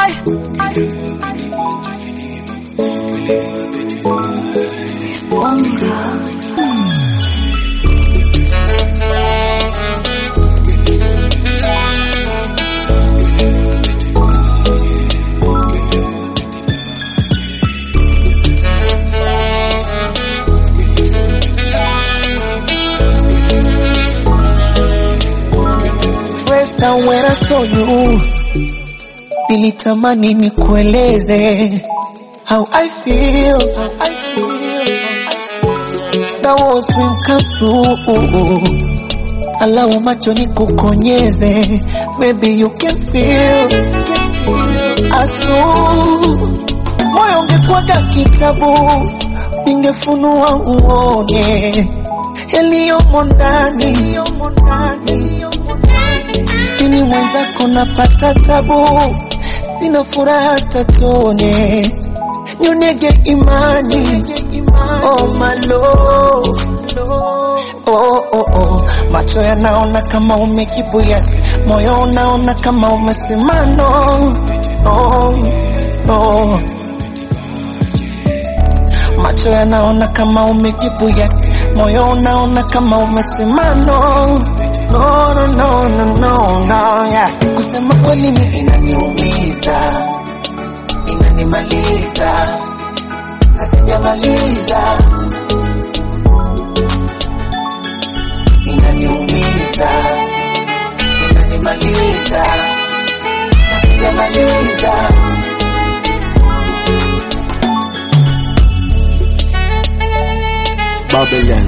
First time when I saw you, nilitamani nikueleze how I feel, how I feel, how I feel. That was dream come true. Allow macho nikukonyeze, maybe you can feel, can feel. Asu, moyo ungekuwaga kitabu, ningefunua uone yaliyomo ndani, yaliyomo ndani, yaliyomo ndani. Mimi mwenzako napata tabu, sina furaha tatone, nyonege imani, oh my lord. Oh, oh, oh. Macho yanaona kama umejibu yes, moyo unaona kama umesema no, no, no. Macho yanaona kama umejibu yes, moyo unaona kama umesema no, no, no, no, no, no, no, yeah. Kusema kweli ni inaniumiza, inanimaliza, na sijamaliza, inaniumiza, inanimaliza, na sijamaliza. Babylon.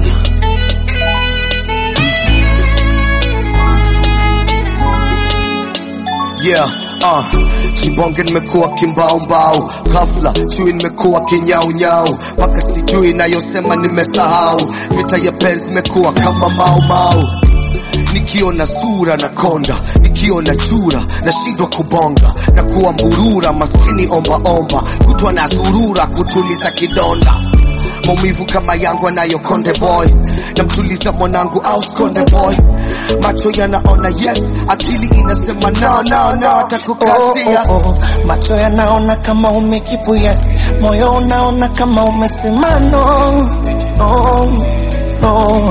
Yeah, uh, chibonge nimekuwa kimbaumbau, ghafla chui nimekuwa kinyaunyau, mpaka sijui nayosema nimesahau, vita ya penzi imekuwa kama maumau nikiona sura na konda, nikiona chura nashindwa kubonga na kuwa mburura, maskini ombaomba, kutwa na zurura kutuliza kidonda maumivu kama yangu anayo konde boy, namtuliza mwanangu au konde boy, macho yanaona yes, akili inasema no, no, no, atakukasia Oh, oh, oh. Macho yanaona kama umejibu yes, moyo unaona kama umesema no, no, no.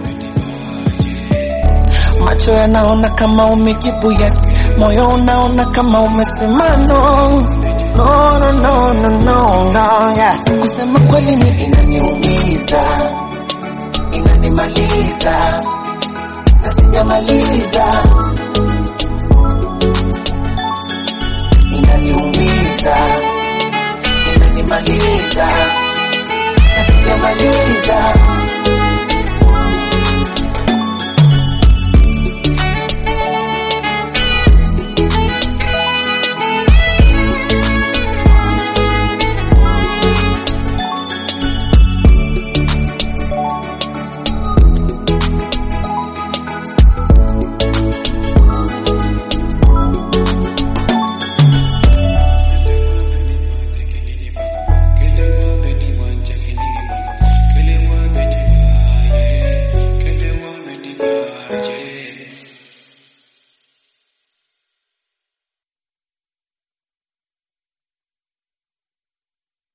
Macho yanaona kama umejibu yes, moyo unaona kama umesema no, no, no, no, no, no, no, yeah. Kusema kweli ni inaniumiza, inanimaliza, na sijamaliza inaniumiza, inanimaliza, na sijamaliza.